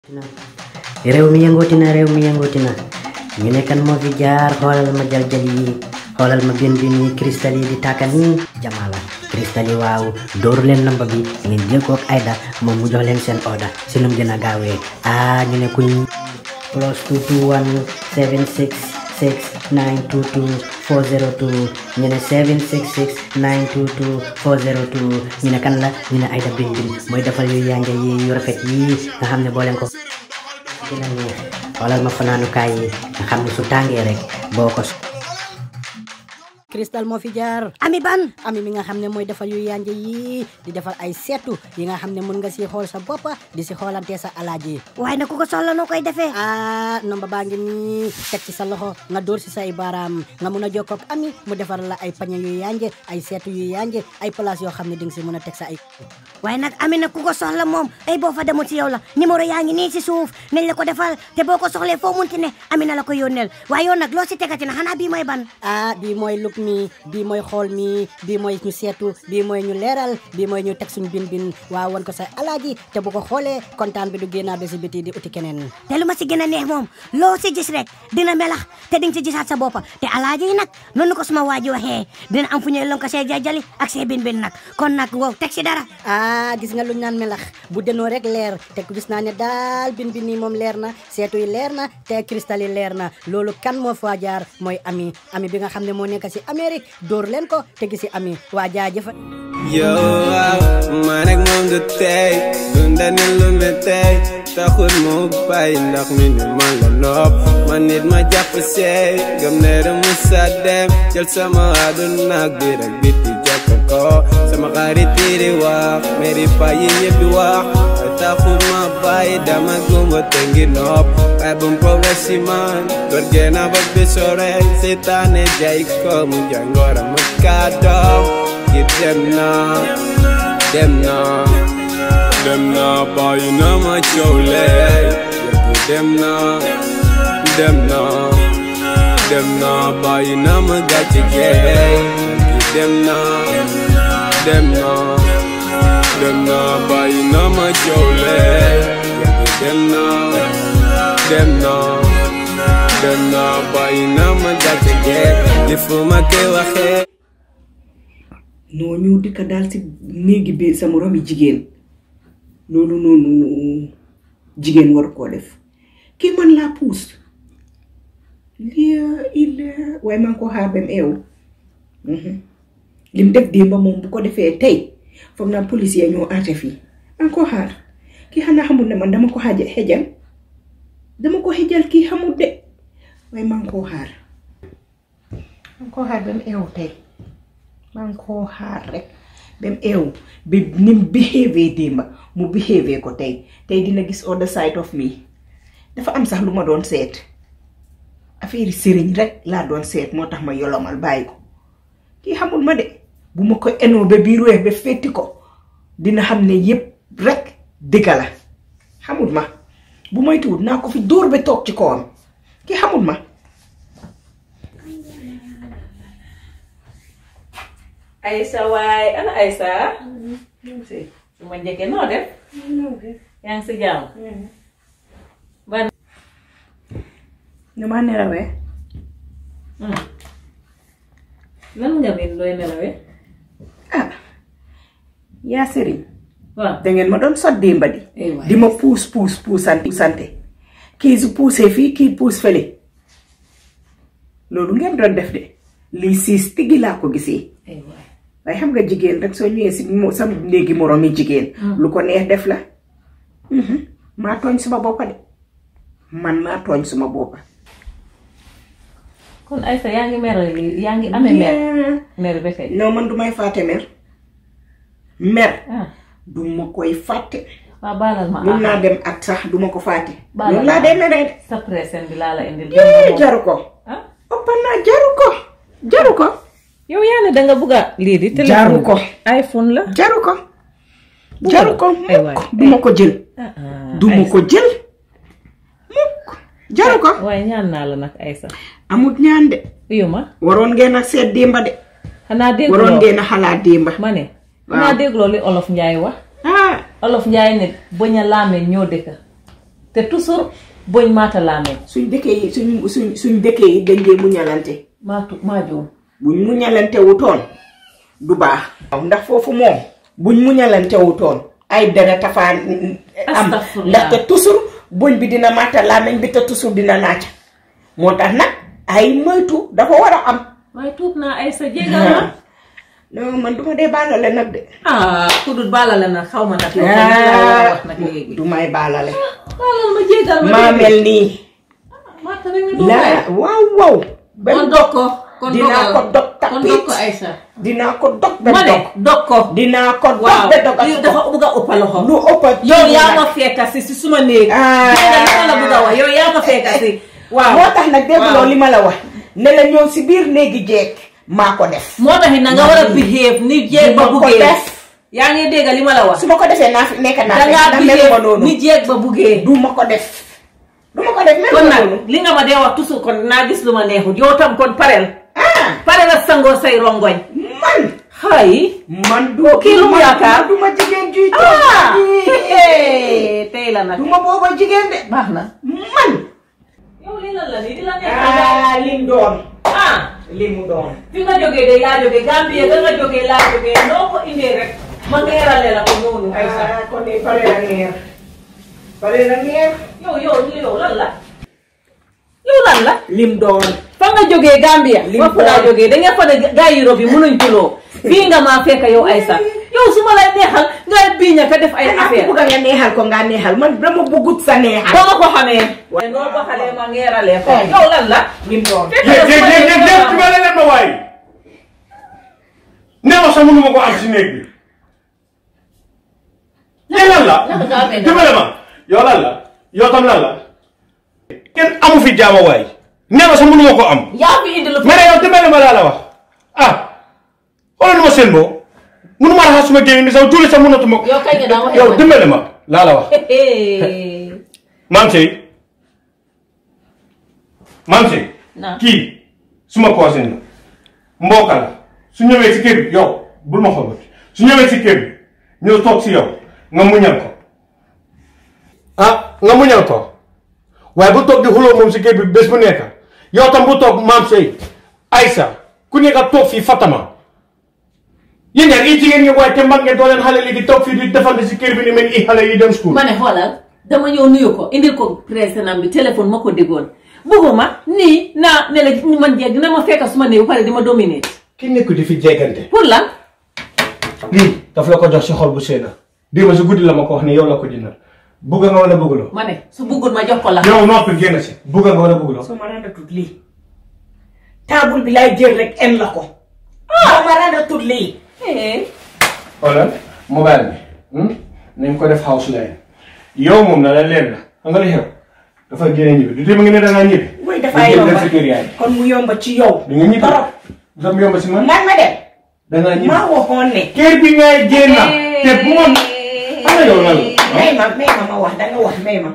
réew mi yëngooti na réew mi yëngooti na ñu ne kan moo fi jaar xoolal ma jaljal yi xoolal ma bin bin yi cristal yi di tàkka nii jamaala cristal yi waaw dooru leen namba bi ngeen jël ko ak Aida moom mu jox leen seen order si nu mu gën a gaawee ah ñu ne kuñ plus 221 766 922 402 ñu ne 766 922 402 ñu ne kan la ñu ne Aida bin bin mooy defal yu yànja yi yu rafet yi nga xam ne boo leen ko dina neex xoolal ma fanaanukaay yi nga xam ne su tàngee rek boo ko cristal moo fi jaar ami ban ami mi nga xam ne mooy defar yu yànje yi di defar ay seetu yi nga xam ne mën nga si xool sa boppa di si xoolante sa alaaji waaye nag ku ko soxla noo koy defee ah nomba baa ngi nii teg ci sa loxo nga dóor si say baaraam nga mun a jokkoo ak ami mu defar la ay pañe yu yànje ay seetu yu yànje ay place yoo xam ne di nga si mën a teg sa ay waaye nag ami nag ku ko soxla moom ay boo fa demul ci yow la numéro yaa ngi nii si suuf nañ la ko defal te boo ko soxlee foo munti ne ami na la ko yónneel waaye yow nag loo si tegati na xanaa bii mooy ban ah bii mooy luk mi bii mooy xool mi bii mooy ñu seetu bii mooy ñu leeral bii mooy ñu teg suñu bin bin waaw won ko sa alaaji te bu ko xoolee kontaan bi du génnaa ba si biti di uti keneen te lu ma si gën a neex moom loo si gis rek dina melax te di nga si gisaat sa boppa te alaaji yi nag noonu ko suma waaji waxee dina am fu ñuy lon ko see jajali ak see bin bin nag kon nag wow teg si dara ah gis nga luñ naan melax bu denoo rek leer te gis naa ne daal bin bin nii moom leer na seetu yi leer na te cristal yi leer na loolu kan moo fa jaar mooy ami ami bi nga xam ne moo nekk si Amérique dóor leen ko te gisi ami waa jaajëfa yow waaw man ak moom du tey dunda ni lu me tey taxul mu bàyyi ndax mi ni man la nopp man nit ma jàpp seey gëm ne da musa dem jël sama àdduna ak biir ak biti jàpp ko sama xarit yi di wax meri pa yi ñëpp di wax taxul ma bàyyi dama gumba te ngi nopp waaye bum progress si man door geena ba bi sore seytaane jay ko mu jàngoro ma kàddoom gi dem na dem na dem na bàyyi na ma coowle yëpp dem na dem na dem na bàyyi na ma gàcce geey gi dem na dem na dem na bàyyi na ma coowle yëpp dem na dem na dem na bàyyi na ma gàcce geey li fu ma koy waxee noo ñëw dikka daal si néegi bi sa moromi jigéen loolu noonu jigéen war koo def kii man laa puus lii il waaye maa ngi ko xaar bam eew lim def démba moom bu ko defee tey foog naa policier ñoo aate fii maa ngi ko xaar kii xanaa xamul ne man dama ko xaja xejal dama ko xejal kii xamul de waaye maa ngi koo xaar maa ngi koo xaar bam eew tey maa ngi koo xaar rek bam eew bi nim behave démba mu behave ko tey tey dina gis other side of me dafa am sax lu ma doon seet affaire sëriñ rek laa doon seet moo tax ma yolomal bàyyi ko kii xamul ma de bu ma ko enoo ba biir weex ba fétti ko dina xam ne yépp rek dëgga la xamul ma bu moytuwul naa ko fi dóor ba toog ci kawam kii xamul ma Aïssa waay ana Aïssa su ma njëkkee noo def yaa ngi si jàmm ban dama nelawee lan nga miin looy nelawee ah yaa sëriñ waaw dangeen ma doon sot démba di Eh waay. di ma puus puus puusante puusante kii su puusee fii kii puus fële loolu ngeen doon def de lii siis tiggi laa ko gisee ay waay waaye xam nga jigéen rek soo ñëwee si mo- sa néegi moroom yi jigéen lu ko neex def la Mhm. maa tooñ suma boppa de man maa tooñ suma boppa kon Aïssa yaa ngi mer yaa ngi amee mer Yeah. mer ba tey non man du may fàtte mer mer ah du ma koy fàtte waa baalal ma mun naa ah dem at sax du ma ko fàtte Baal loolu ma. laa dee meree de sa pression bi laa la indil yee jaru ko ah ëppa naa jaru ko jaru ko yow yaa ne danga bugg a lii di téléphone Jaru ko. iPhone la jaru ko jaru ko Ay waay. mukk du ma ko jël ah ah du ma Aïssa. ko jël mukk jaru ko waaye ñaan naa la nag Aïssa amut ñaan de uyu ma waroon ngeen a seet démba de xanaa dégloo waroon ngeen a xalaat démba ma ne Waaw. xanaa dégloo li olof Njaay wax ah olof Njaay ne bañ a laamee ñoo dëkka te toujours boñ maata laamee suñ dëkkee yi suñ suñ suñ dëkkee yi dañ dee muñalante maa tu maa juum buñ muñalante wutoon du baax waaw ndax foofu moom buñ muñalante wutoon ay dara tafaan am Astafurlah. ndaxte toujours buñ bi dina màtta làmmiñ bi te toujours dina naaj moo tax nag ay moytu dafa war a am waaye tuub naa ay sa jégal ma non man duma dee baalale nag de ah ku dul baalale nag xaw ma nag yow tamit laa war a wax nag léegi du may baalale baalal ma jégal ma maa dégg mel nii maa tamit nga doon laa waaw waaw kon dog ko kon dinaa dogal ko dog kon dog ko tapit Aïssa dinaa ko dog ba ma ne dog dog ko dinaa ko dog waaw ba dogat lii dafa bëgg a ëpp loxo lu ëpp yow yaa ma fekka si si suma néeg Ah. dégg nga li ma la bëgg a wax yow yaa ma fekka si waaw moo tax nag dégguloo waaw. li ma la wax ne la ñëw si biir néegi jeeg maa ko def moo tax it na nga war a behave ni jéeg ba Duma ko buggee def. yaa ngi dégg li ma la wax su ma ko defee naa fi nekk naa fi dangaa ndax meluma behave noonu ni jéeg ba buggee du ma ko def du ma ko def kon meluma nag noonu li nga ma dee wax toujours kon naa gis lu ma neexut yow tam kon parel ah parel a sangoo say rongoñ man xay man du kii lu mu man- yaakaar? du ma jigéen juy ah toog tey la nag du ma booba jigéen de baax na man yow lii lan la nii di la neex ah lim doon ah li mu doon fi nga jógee de yaa jógee Gambie ga nga jógee laa jógee noo ko indee rek ma ngeerale la ko noonu ay sax ah kon de pare la ngeer pare la ngeer yow yow yow lan la yow lan la lim doon fa nga jógee Gambia Lim foofu laa doon. jógee da nga fa ne gars Europe yi mënuñ tuloo fii nga maa fekk yow ay sax yow su ma lay neexal nga biiña ka def ay xanaa ku affaire bëgg nga neexal ko nga neexal man dama bëggut sa neexal ba ma ko xamee waaye noo ko xalee ma ngeeralee ko yow lan la lim doon fekk jéeg na su ma jéeg jéeg nee jéeg ma- dimbale leen ma waay nee ma sax mënuma ko am si néeg bi yéen lan la naka nga amee dimbale ma yow lan la yow tam lan la kenn amu fi jaama waay nee ma sax mënuma ko am yaa fi indi lu mais yow dimbale ma laa la wax ah xoolal nu ma seen boo mënuma raxas suma gémmiñ bi sax julli sax mënatuma ko yow kañ nga daan waxee yow man. dimbale ma laa la wax Hey. maam sey maam sey Naam. kii suma cousin la mbokka la su ñëwee si kër bi yow bul ma xool su ñëwee si kër bi ñëw toog si yow nga muñal ko ah nga muñal ko waaye bu toog di xuloo moom si kër bi bés bu nekk yow tam bu toog maam sey Aïssa ku nekk toog fii Fatama yéen ñaar i jigéen ngeen waaye te mag ngeen doo leen xale li di toog fii di defante si kër bi ni mel ni i xale yi dem school ma ne xoolal dama ñëw nuyu ko indil ko président bi téléphone ma ko déggoon bëgguma nii naa ne la man jeeg dina ma fekk su ma néew pare di ma dominer ki nekk di fi jeegante pour lan lii daf la ko jox si xol bu seena démb si guddi la ma ko wax ne yow la ko jëndal bugga nga wala bëgguloo ma ne su bëggul ma jox ko la yow noppi génn si bugga nga wala bëgguloo soo ma randatut lii taabul bi laay jël rek en la ko soo ma randatut lii Eh, xoolal mobile bi nañ ko def house line yow moom na la leer la xam nga li xew dafa génne ñibbi du dee ngi ne dangaa ñibbi mooy dafaa Nga jël yomba dem si kër yaay kon mu yomba ci yow di nga ñibbi torop dafa yomb si man man ma dem dangaa ñibbi maa waxoon ne kër bi ngay génn te bu ma xam nga yow lan la may ma may ma ma wax danga wax may ma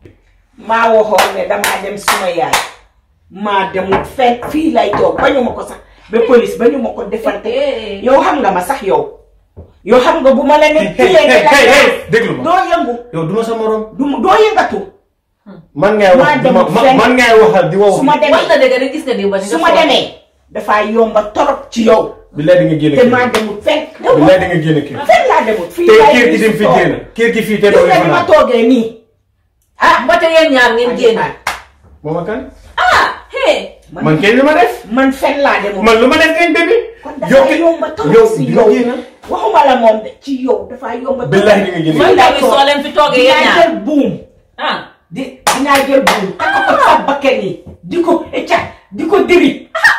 maa waxoon ne damaa dem suma yaay maa demut fekk fii lay toog bañu ma ko sax ba police bañu ma ko defante yow xam nga ma sax yow yow xam nga bu ma la ne hey kilee hey nga hey la hey déglu ma doo yëngu yow du ma sa morom du doo yëngatu man ngay Maa wax di demul ma fenn. man ngay waxal di wax su ma wax demee na dëgg rek gis nga di ba ni nga su ma xool. demee dafaa yomba torop ci yow bi lay di nga génn te kër maa demut fenn bi lay di nga génn kër fenn laa demut fii te laay kër gi gis dem fi toog. génn kër gi fii te gis doo nga leen ni ma fanaan toogee nii ah ba te yéen ñaar ngeen génn moom ak kan ah hey man kenn lu ma def man fenn laa demut man lu ma def ngeen bébi kon dafaa yomba torop si di yow nga génn waxuma la moom de ci yow dafaa yomba torop. billahi di nga génn man kër tamit soo leen fi toogee yéen dinaa ñaar jël buum ah di dinaa jël buum takk ko sa bakkan yi di ko ecca di ko diri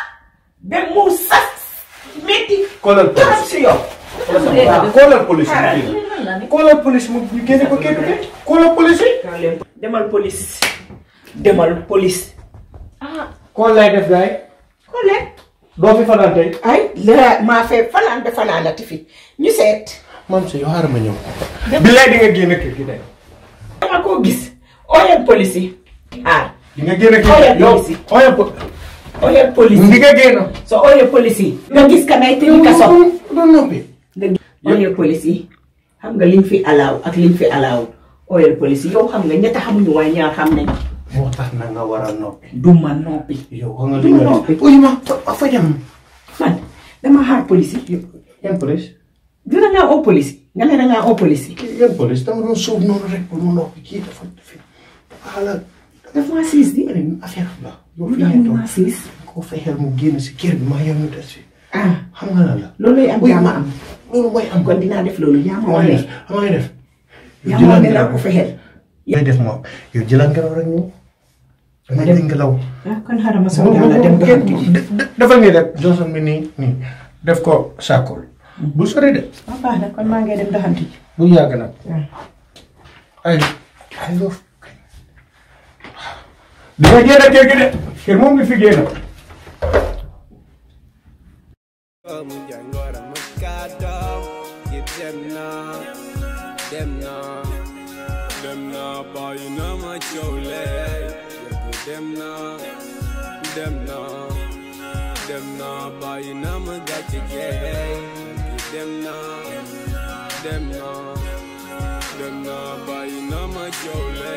ba mu sas métti koolal torop police si yow waaw koolal police mu Xaaral. génn lan la ni koolal police mu ñu génne ko kër bi koolal police yi demal police demal police ah kool lay def gaay xoole doo fi fanaan tey ay la maa fee fanaan de fanaanati fi ñu seet man sa yow xaaral ma ñëw billahi di nga génn kër gi tey dama koo gis ooyal police yi ah di nga génn kër Ooyal gi yow police yi. ooyal po ooyal police di yi nga génn so ooyal police yi nga gis ka nay tëj kaso doon noppi nga gis ooyal police yi xam nga liñ fi alaaw ak liñ fi alaaw oyal police yow xam nga ñetta xamuñu waaye ñaar xam nañ moo tax na nga war a noppi du ma noppi yow xam nga du li ma nga noppi def uy ma fa fa dem man dama xaar police yi yan police dina ngaa oo police nga ne da ngaa oo police yi yan police dama doon suuf noonu rek pour mu noppi kii dafa dafa xala daf maa siis di ani affaire la yow lu fi tax ngeen mu toog maa siis koo fexeel mu génn si kër bi maa yow ñu des fi ah xam nga lan la loolu lay am Uy, yaa ma am loolu mooy am kon dinaa def loolu yaa ma xam nga wane def xam nga def yaa ma wane laa ko fexeel yaay def moom yow jëlal ngelaw rek ñëw danga jël ngelaw ah kon xaaral ma sol daal la dem doxantu ji defal nii rek Johnson bi nii nii def ko saakol bu sori de ah baax na kon maa ngi dem doxantu ji bu yàgg nag ay ay loof di nga génn kër gi de kër moom ngi fi génn Mu jangoro mu kàddoom yi dem na dem na dem na bàyyi na ma coole yëpp dem na dem na dem na bàyyi na ma gàcce geey yëpp dem na dem na dem na bàyyi na ma coole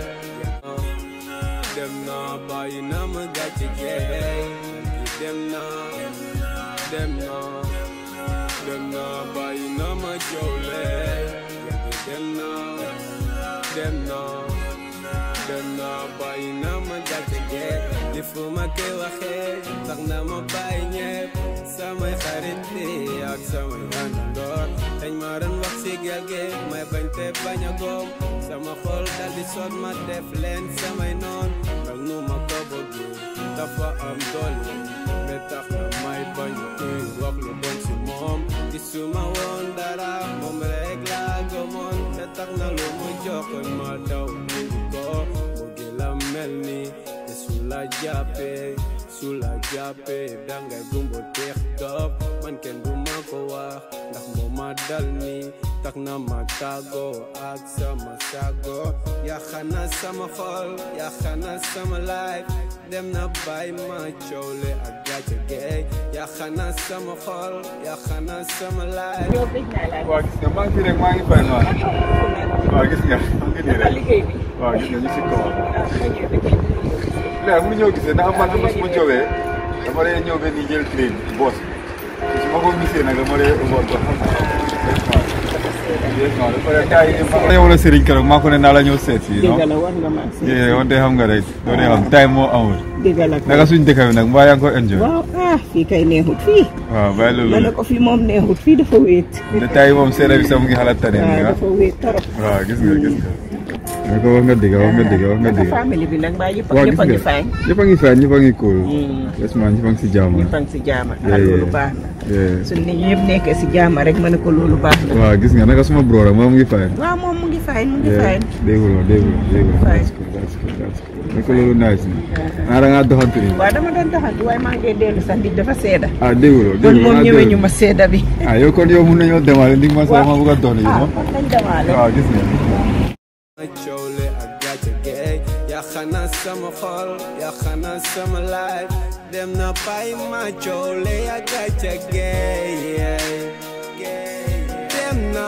dem na bàyyi na ma gàcce geey yëpp dem na dem na dem na bàyyi na ma joole yàgg dem na dem na dem na bàyyi na ma gàcce gee li fu ma koy waxee tax na ma bàyyi ñepp samay xarit yi ak samay àndandoor dañ ma doon wax si gel gi may bañ te bañ a góom sama xol dal di sot ma def leen samay noon ak nu ma ko bëggee dafa am doole ba tax na may bañ kuy wax lu bon si moom gisuma woon dara moom rek laa gëmoon ba tax na lu mu joxoon ma daw indi ko bëgg la mel ni te su la jàppee su la jàppee dangay gumbo teex dof man kenn du ma ko wax ndax moo ma dal ni tax na ma tàggoo ak sama sago yaxana sama xol yaxana sama life dem na bàyyi ma coole ak gàcce geey yaxana sama xol yaxana sama life waaw gis nga maa ngi fi rek maa ngi fay noonu waaw gis nga maa ngi nii rek waaw gis nga ñu si kawam léegi mu ñëw gisee ndax man xam nga su ma jógee dama lay ñëw ba nii jël train bi boos su ma ko gisee nag dama lay ëmboon ko xam nga dafa lay gars yi ma yow la Serigne keroog maa ko ne naa la ñëw seet si non dëgg la war nga maa si yee wante xam nga rek doo dee xam time moo amul dëgg la kay. naka suñ dëkk bi nag mbaa yaa ngi ko enjoy waaw ah fii kay neexut fii waaw bàyyi ma loolu ne ko fii moom neexut fii dafa wéet te tay moom seede bi sax mu ngi xalaat tane waaw nga dafa wéet torop waaw gis nga gis nga nga ko wax nga dëgg wax nga dëgg wax nga naka dëgg famille bi nag mbaa yëpp waaw ñëpp a ngi gis nga fay ñëpp a ngi fay ñëpp a ngi cool yes man ñëpp a ngi si jàmm ñëpp a ngi si jaama ah Yeah, loolu yeah. baax na Yeah. su nit ñi yëpp nekkee si jaama rek ma ne ko loolu baax na waaw gis nga naka suma bro rek moom mu ngi fay waaw moom mu ngi fay mu ngi fay déggul ma déggul ma déggul ma Fine. that's cool that's cool that's cool naka loolu nice na ah da ngaa doxantu nii waaw dama doon doxantu waaye maa ngi dellu sax nit dafa seeda ah dégguloo kon déggul moom naa ñëwee déglu. ñu ma seeda bi ah yow kon yow mun nañoo demaale ndi ma sax ma bëgg a dox nii ah moom kon nañ demaale waaw gis nga ma coole ak gàcce geey yaxana sama xol yaxana sama life dem na bàyyi ma coole ak gàcce geey dem na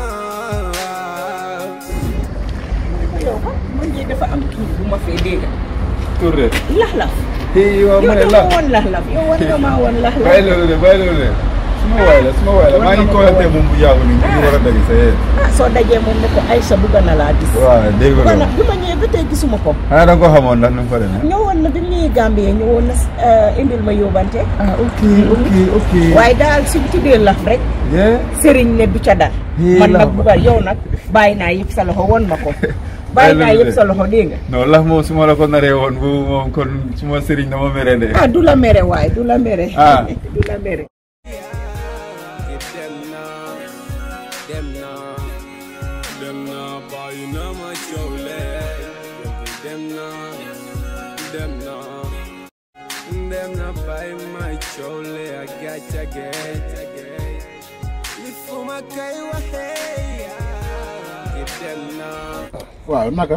yow man man jii dafa am kii bu ma fee dégg tur de laxlaf hii waaw yow ma ne dama la woon laxlaf yow war nga maa woon laxlaf bàyyi loolu de bàyyi loolu de suma waay la suma waay la maa ngi koolante moom bu yàggu nii ñu war a dagi sa yee ah soo dajee moom ne ko Aïssa bugg na laa gis waaw dégguloo kon nag bi ma ñëwee ba tey gisuma ko xanaa da nga ko xamoon ndax nu mu fa demee ñëwoon na bi mu ñëwee Gambie ñëwoon na eh, indil ma yóbbante ah ok ok ok waaye daal si bu tuddee laf rek yeah sëriñ ne du ca dal Hii man laf nag buggal yow nag bàyyi naa yëpp sa loxo won ma ko bàyyi naa yëpp sa loxo dégg nga non lax moom su ma la ko naree woon bu moom kon suma sëriñ na ma mere de ah du la mere waaye du la mere Ah. du la mere dem na dem na dem na bàyyi na ma coole dem na dem na dem na bàyyi ma coole ak gàcce geey li fu ma koy waxee dem na waaw nakam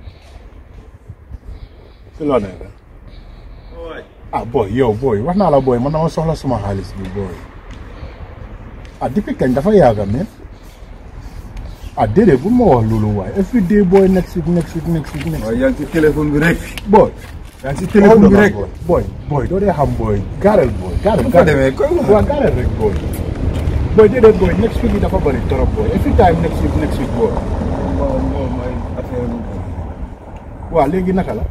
si loo nekk ah booy yow booy wax naa la booy man dama soxla suma xaalis bi booy ah depuis kañ dafa yàgga men ah déedéet bu ma wax loolu waaye every day boy next week next week next week next waaye yaa ngi ci téléphone bi rek boy yaa ngi ci téléphone bi rek boy boy doo dee xam boy gaareel boy gaareel bu fa demee koy wax waaw gaareel rek boy boy déedéet boy next week yi dafa bëri trop boy every time next week next week boy moom moom mooy affaire bu waaw léegi naka la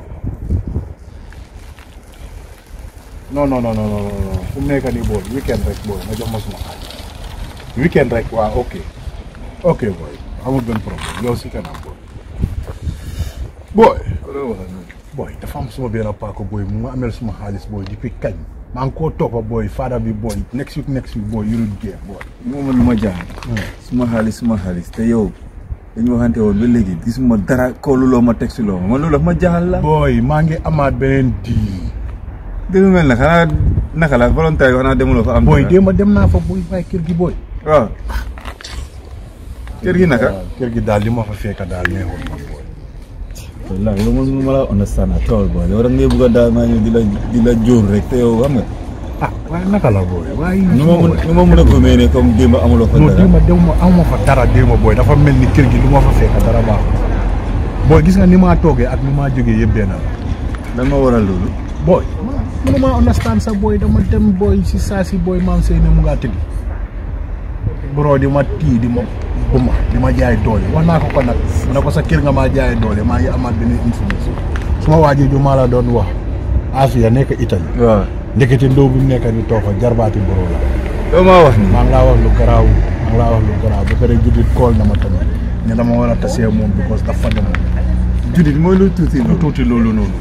non non non non non non fu mu nekk nii boy weekend rek boy nga jox ma suma xaalis weekend rek waaw ok ok boy amul benn problème yow si kanam boy boy loo wax noonu boy dafa am suma benn paako boy mu ma amel suma xaalis boy depuis kañ maa ngi koo toppa boy faada bi boy next week next week boy yurul jeex boy moom lu ma jaaxal suma xaalis suma xaalis te yow dañu waxante woon ba léegi gisuma dara kooluloo ma teg si loo ma man loolu daf ma jaaxal la boy maa ngi amaat beneen dii déglu mel na xanaa naka la volontaire yi xanaa demuloo fa am boy dara? déema dem naa fa boy waaye kër gi boy waaw kër gi naka kër gi daal li ma fa fekk daal neexul ma boy wallaahi yow man ma la understand at all boy yow rek ngay bëgg a daal maa ñëw di la di la jóor rek te yow xam nga ah waaye naka la boy waaye nu ma mun nu ma mun a gëmee ne comme démb amuloo fa non dara déema dem ma amuma fa dara déema boy dafa mel ni kër gi lu ma fa fekk dara baaxul boy gis nga ni maa toogee ak ni maa jógee yëpp benn la lan ma waral loolu boy mënu maa understand sa boy dama dem boy si saa si boy maam sey ne mu ngaa tëddi bro di ma tii di ma buma di ma jaay doole wax naa ko ko nag mu ne ko sa kër nga maa jaay doole maa ngi amaat beneen information suma waajee ju maa la doon wax Afia nekk Italie waaw ndekete ndóo bi mu nekk ni toog fa jarbaati bro la yow maa wax ni maa ngi laa wax lu garaaw maa ngi laa wax lu garaaw ba pare judit kool na ma tamit ne dama war a tasee moom because dafa demoon judit mooy lu tuuti lu loolu tuuti loolu noonu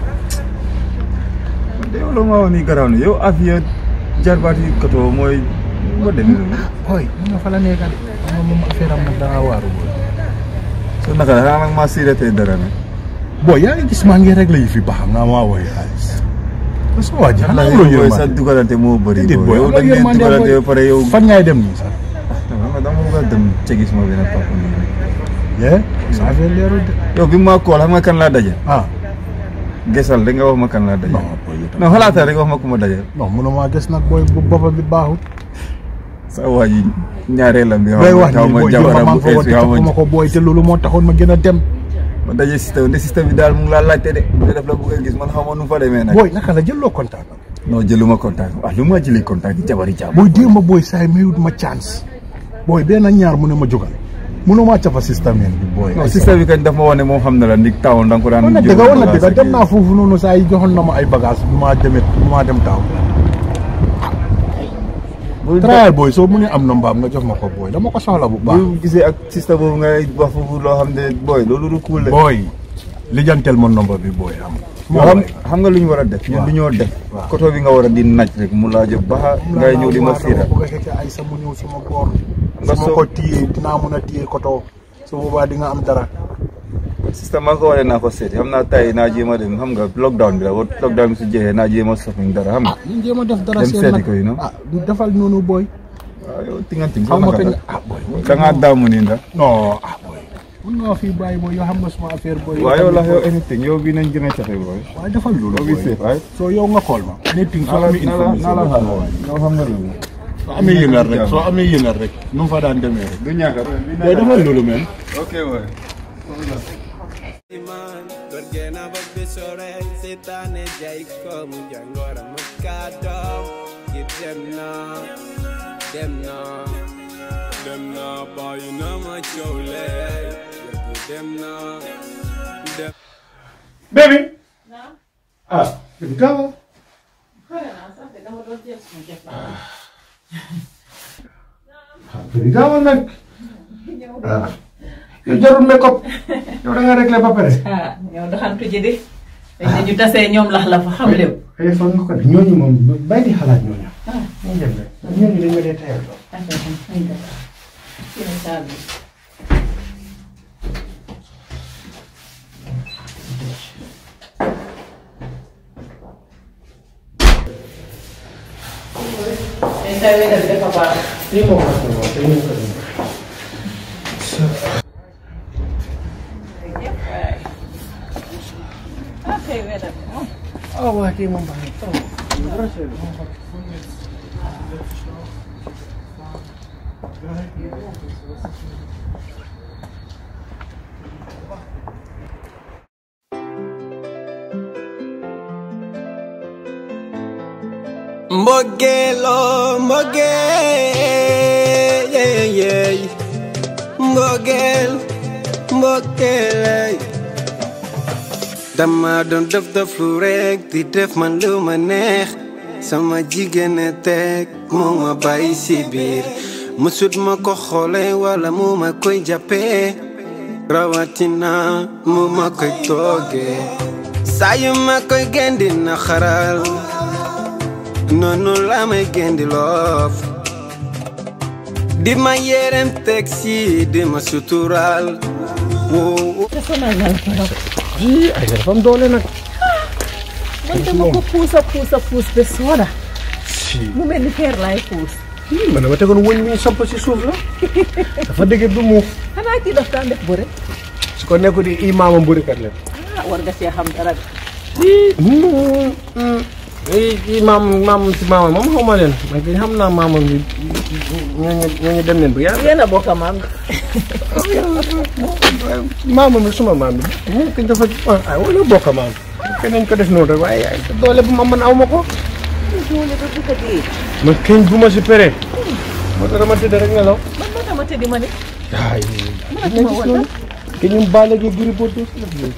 te yow loolu maa wax ni garaaw na yow Afia jarbaat yi katoo mooy ma demee noonu boy mun nga fa la nekka de xam nga moom affaire am nag dangaa waaru boy so naka la xanaa nag maa siiratee dara nag boy yaa ngi gis maa ngi réglé yi fi baax nga maa woy xaalis parce que waa ji xanaa yow amuloo booy sa yërmande dugalante moo bëri déedéet boy yow amuloo da ngeen yërmande dugalante boy. ba pare yow fan ngay dem nii sax xam nga dama bëgg a dem cegi suma benn papa nii yee sa affaire leerul de yow bi ma kool xam nga kan laa daje ah gesal da nga wax ma kan laa daje non boy yow non xalaatal rek wax ma ku ma daje non mënuma gis nag boy bu boppa bi baaxul sa waa ji ñaareelam bi looy wax xaw nii ma boy yow jabaram maa bu ngi ko woon ees bi te xaw ma ma ko boy te loolu moo taxoon ma gën a dem ma daje système ne système bi daal mu ngi laa laajte de te daf la bëgg a gis man xaw ma nu mu fa demee nag boy naka la jëloo contact am non jëluma contact ah lu ma jëlee contact yi jabari jàmm boy déema boy saay mayut ma chance boy benn ñaar mu ne ma jógal mënuma cafa système yeen bi boy non système bi kañ daf ma wax ne moom xam na la ndig tawoon da nga ko daan wala dëgg jël wala bagage dëgg ak dem yooyu. naa foofu noonu saa yi joxoon na ma ay bagage bu maa demee bu maa dem taaw bu trial boy soo mu ne am na mbaam nga jox ma ko boy dama ko soxla bu baax bu gisee ak système boobu ngay wax foofu loo xam ne booy loolu du cool de boy lijjantel ma nomba bi boy am yoo xam xam nga lu ñu war a def ñun lu ñoo def waaw. koto bi nga war a di naj rek mu laa jël ba ngay ñëw di ma siira bu ko fekkee ay sa mu ñëw suma boor Nga su ma soo- ko téyee dinaa mun a téye koto su boobaa di nga am dara système maa ko waxee naa ko seeti xam naa tay naa jéem a dem xam nga lockdown bi la wa lockdown bi su jeexee naa jéem a shopping dara xam nga ñu jéem a def dara Dem seen seeti nag ko yi, no? ah du defal noonu boy waaw yow tinganting xaw ma kañ da ah boy ngaa daamu nii ndax non ah boy mun nga fii bàyyi boy yoo xam nga suma affaire boy waaw yow la tamit, yow boy. anything yow bii nañ gën a cafe booy waaye defal loolu yow bi boy safe right soo yow nga xool ma anything soo naa la amee naa la naa la information xaar yow xam nga loolu soo amee yëngal rek soo amee yëngal rek nu mu fa daan demee rek du ñàkk boy defal loolu men ok waay iman Gorgena babi sore Sitane jai ko Mujangora mukado Keep them now Them now Them now Boy you know my chole Keep them now Them Baby. Ah, baby, come on. Ah, baby, come on nag. Ah, yow jarul make up. yow da nga réglé ba pare. ah ñoo doxantu ji di dañ ne ñu tasee ñoom lax la fa xam lépp xëy fa nga ko def ñooñu moom bàyyi di xalaat ñooñu. ah ñu dem rek ñooñu dañ ma dee tayal lool. dañ koy wédal dafa baax lii moo ko def lool te ñu ko def. ah kay wédal moom ah waa kii moom baax na trop. Mbogelo, mbogel, yeah, yeah. Mbogel, mbogel. Dama doon def def lu rek di def man lu ma neex sama jigéen a teg moo ma bàyyi si biir musut ma ko xoole wala mu ma koy jàppee rawatina mu ma koy toogee saa yu ma koy gendi na xaral noonu la may gendi loof di ma yerem teg si di ma sutural woo ii ay dafa am doole nag man dama ko puus a puus a puus ba sooda si mu mel ni feer laay puus man dama tegoon wëñ mi samp si suuf la dafa dëgg du muuf xanaa kii daf daan def bëre su ko nekku di i maamam burikat la ah war nga see xam dara de i i maam maam si maamam moom xaw ma leen man kay xam naa maamam bi ñooñu ñooñu dem leen bu yàgg yéen a bokk a maam maamam bi suma maam bi moom kañ dafa ay wala bokk maam keneen ko def noonu rek waaye ay doole bu ma mën aw ma ko doole ba dugg a dee man kañ bu ma si pere moo tax dama tëdd rek nelaw man ma dama tëddi ma ne ay ma wala ke ñum baale gi giri bo def la fi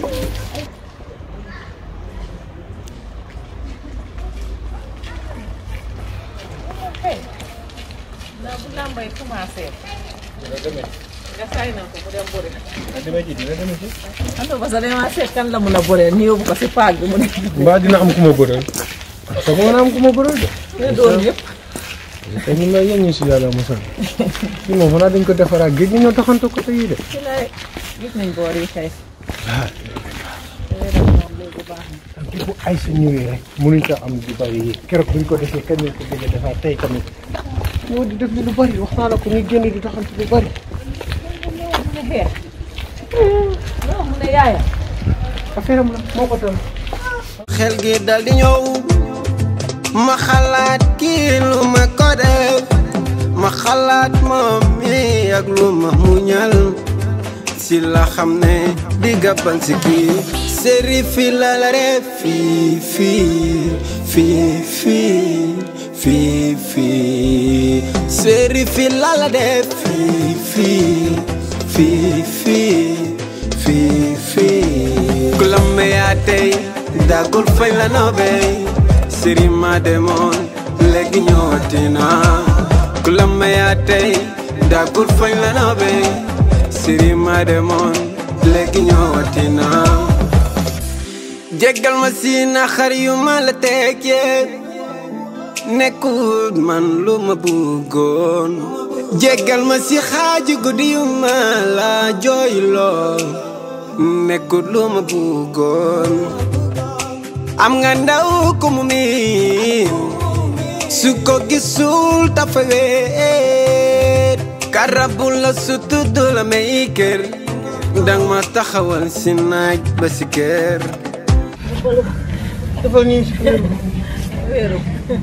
naa bu làmbay commencé nga saay na ko mu dem bëre dama ci dina dama ci ando parce que dama seet kan la mun a bëre ni yóbbu ko si paag bi mu ne mbaa dina am ku ma bëral te ko na am ku ma bëral de ne doon yëpp te ñu may yéen ñu si yàlla mosal ci moom xanaa dañ ko defaraat géej gi ñoo taxante ko te yii de ci lay gis nañ boor yi kay te bu ay sa ñëwee rek mënuñ ko am di bari yi keroog buñ ko defee kañ lañ ko bëgg a defaat tey tamit ñoo di def li lu bari wax naa la ko ñuy génn di taxante lu bari mu ne xeex non mu ne yaaya affaire am la moo ko dal xel gi dal di ñëw ma xalaat kii lu ma ko def ma xalaat moom mi ak lu ma muñal si la xam ne di gàppan si kii séri fi la la def fii fii fii fii fii fii séri fi la la def fii fii fii fii fii fii ku la yaa tey dagul fañ la noobee sëriñ ma demoon léegi ñëwaati naa ku la yaa tey dagul fañ la noobee sëriñ ma demoon léegi ñëwaati naa jéggal ma si naxar yu ma la teg yee nekkul man lu ma bëggoon jéggal ma si xaaju guddi yu ma la jooyloo nekkul lu ma bëggoon am nga ndaw ku mu miin su ko gisul dafa weet karabu la su tudd la may kër dang ma taxawal si naaj ba si kër defal nii si kër wéeru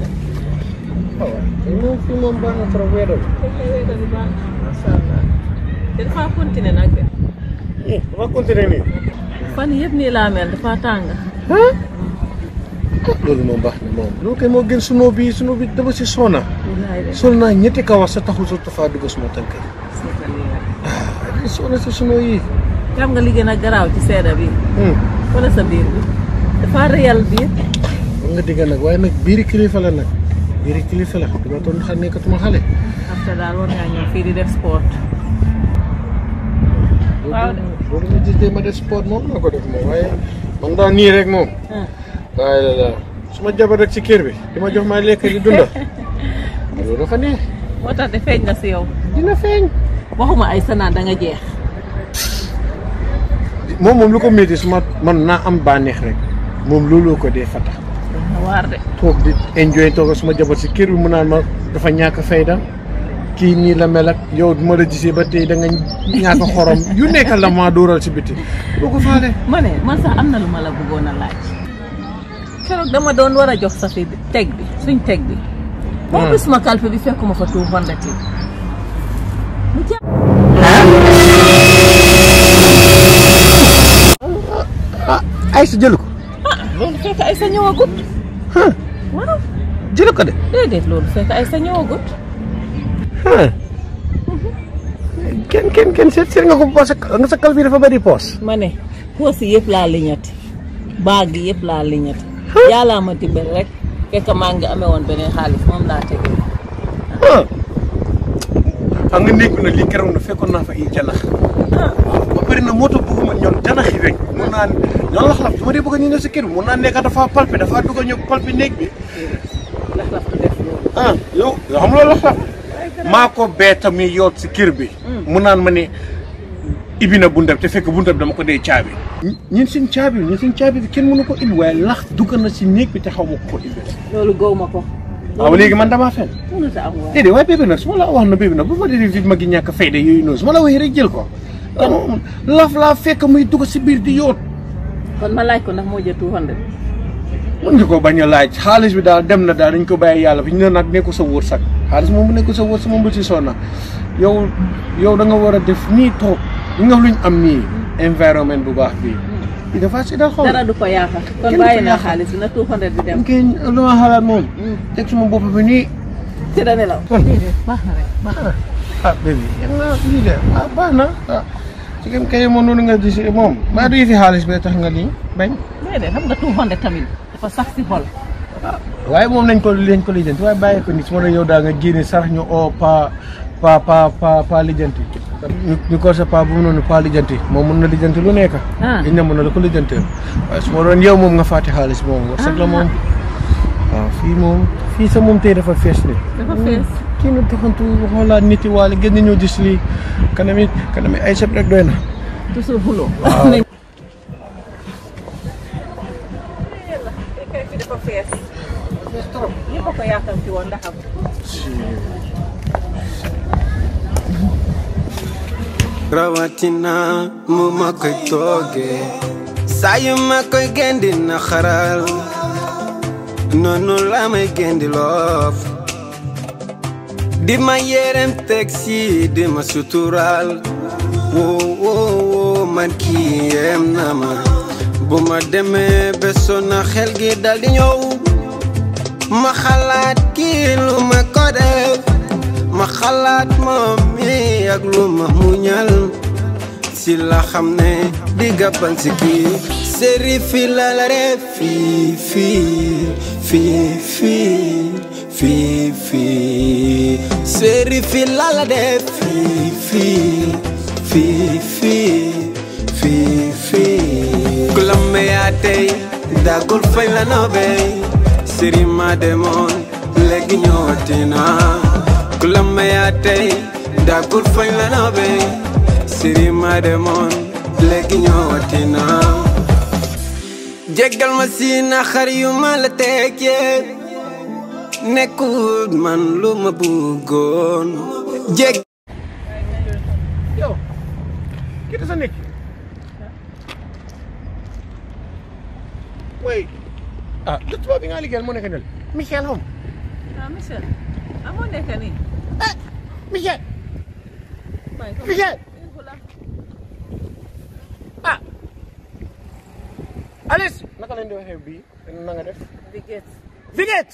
moom fii moom baax na trop weeral wéeru bi baax masha Allah te dafa continuer nag de dafa continuer nii fan yëpp nii laa mel dafa tàng loolu moom baax na moom loolu kay moo gën sunoo bi sunoo bi dama si soona wallaay de sol naa ñetti kawas sa taxul sa tufaa dugg suma tànk yi seetal lii rek. ah soona si sunoo yi xam nga li gën a garaaw ci seeda bi wala sa biir bi dafa réyal biir war nga digga nag waaye nag biiri kilifa la nag biiri kilifa la dama toon xam nekkatuma xale after daal war ngaa ñëw fii di def sport waaw de loolu ma gis de ma def sport moom naa ko def moom waaye man daa nii rek moom waaye la la su ma jabar rek ci kër bi di ma jox ma lekk di dunda loolu dafa neex moo tax de feeñ na si yow dina feeñ waxuma ay sanaan da nga jeex moom moom lu ko métti su ma man naa am bànneex rek moom looloo ko dee fata na waar de toog di enjoy toog suma jabar si kër bi mu naan ma dafa ñàkk fayda kii nii la mel ak yow du ma la gisee ba tey da nga ñàkk xorom yu nekk la maa dóoral si biti du ko faale ma ne man sax am na lu ma la bëggoon a laaj keroog dama doon war a jox sa fi teg bi suñ teg bi boo gis ma kalpe bi fekkuma fa two hundred yi mu jàpp ay sa jël ko loolu fekk ay sa ñëwagut waaw jël ko de déedéet loolu fekk ay sa ñëwagut ah kenn kenn kenn seet seet nga ko parce que nga sa kal bi dafa bëri poos ma ne poos yi yëpp laa liñati baag yi yëpp laa liñati yàllaa ma dimbali rek fekk maa ngi amee woon beneen xaalis moom laa tege ah xam nga néeg bi nag lii keroog na fekkoon naa fa ay janax ba pare na moto bëgguma ñoom janax yi rek mun naa ñoom laxlaf su ma dee bëgg ñu ñëw si kër bi mun naa nekk dafa palpe dafa dugg ñëw palpe néeg bi lax-lax du def loolu ah yow yoo xam loolu laxlaf maa ko bee tamit yoot si kër bi mu naan ma ne ibi na buntab te fekk buntab dama ko dee caabi ñun suñ caabi ñun suñ caabi bi kenn mënu ko ibbi waaye lax dugg na si néeg bi te xaw ma ko ko ibbi loolu gaw ma ko waaw léegi man damaa fen mënut a am waay déedéet waaye bébé nag su ma la wax na bébé nag bu ma dee vite ma gi ñàkk fayda yooyu noonu su ma la waxee rek jël ko laf laa fekk muy dugg si biir di yoot kon ma laaj ko ndax moo jël 200 mën nga ko bañ a laaj xaalis bi daal dem na daal dañ ko bàyyi yàlla bi ñu ne nag nekku sa wërsëg xaalis moom bu nekku sa wërsëg moom bu ci sonna yow yow da nga war a def nii toog li nga luñ am nii environnement bu baax bii i dafa si dal xaw dara du ko yaakaar kon Kenn du bàyyi ko naa yaakaar. xaalis bi na 200 bi dem kenn lu ma xalaat moom teg suma bopp bi nii ci da nelaw kon baax na rek baax na ah bébé yéen naa lii de ah baax na ah su ngeen kay moom noonu nga gis moom maa du fi xaalis bee tax nga nii bañ déedéet xam nga 200 tamit dafa sax si xol waaye moom nañ ko lañ ko lijjanti waaye bàyyi ko nit su ma doon yow daa nga génne sax ñu oo pa pa pa pa pa lijjanti ñu ñu ko sa pa bu mu noonu pa lijjanti moom mën na lijjanti lu nekk Ah. dañ na mën na la ko lijjanti waaye su ma doon yow moom nga fàtte xaalis moom warsak la moom waaw fii moom fii sa moom tey dafa fees ne dafa fees kii na taxantu xoolaat nit yi waale gën nañoo gis lii kanami kanami ay sëb rek doy na toujours xuloo Waaw. dafa fees ñëpp a ko yaakaar ci woon ndax am rawatina mu ma koy toogee saa yu ma koy gendi na xaral noonu la may gendi loof di ma yerem teg si di ma sutural woo woo woo man kii yem na ma bu ma demee ba sonna xel gi dal di ñëw ma xalaat kii lu ma ko def ma xalaat moom mi ak lu ma muñal si la xam ne di gàppal si kii séri fi la la def fii fii fii fii fii fii séri fi la la def fii fii fii fii fii fii ku la meyaa tey dagul fañ la nobey séri ma demoon léegi ñëwati naa ku la meyaa tey dagul fañ la nobey séri ma demoon léegi ñëwati naa jéggal ma si naxar yu ma la teg yee nekkul man lu ma bëggoon jég yow kii da sa nekk mooy ah lu tubaab bi nga liggéeyal moo nekk nel Michel Hom ah Michel amoo nekk nii Michel Michel ah Alice naka lañ di waxee bii na nga def Biget Viget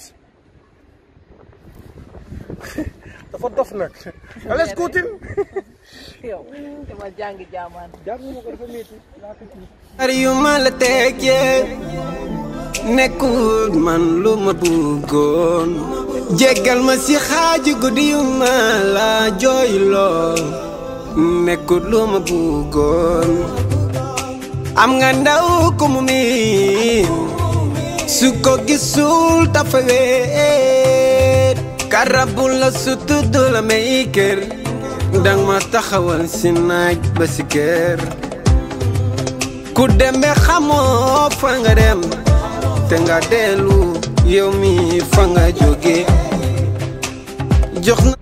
dafa dof nag Alice Coutin yow dama jàngi jaamaan jàng ma ko dafa métti naxar yu ma la teg yee nekkul man lu ma bëggoon jéggal ma si xaaju guddi yu ma la jooyloo nekkul lu ma bëggoon am nga ndaw ku mu miin su ko gisul tafa weet karabu la su tudd la may kër dang ma taxawal si naaj ba si kër ku dembe xamoo fa nga dem te nga dellu yow mi fa nga jóge jox na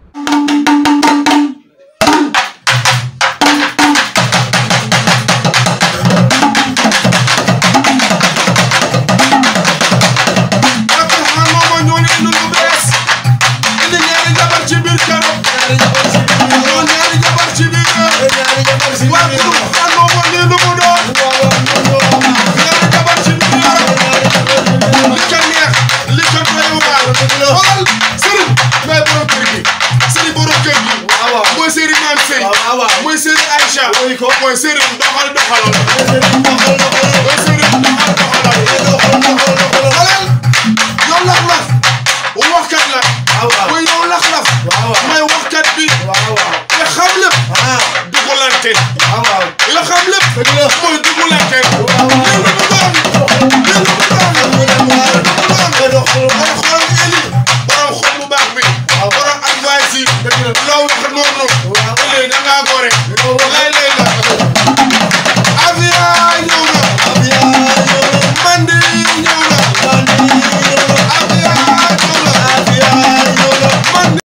Li ko doy waar mooy sëriñ doxal doxalal mooy sëriñ doxal doxalal xalal yow lax-laf waxkat la mooy yow lax-laf may waxkat bi nga xam lépp dugulante nga xam lépp mooy dugulante lii lu mu doon lii lu mu doon doon xool eli borom xol bu baax bi borom advice yi loo wax noonu eli da ngaa gore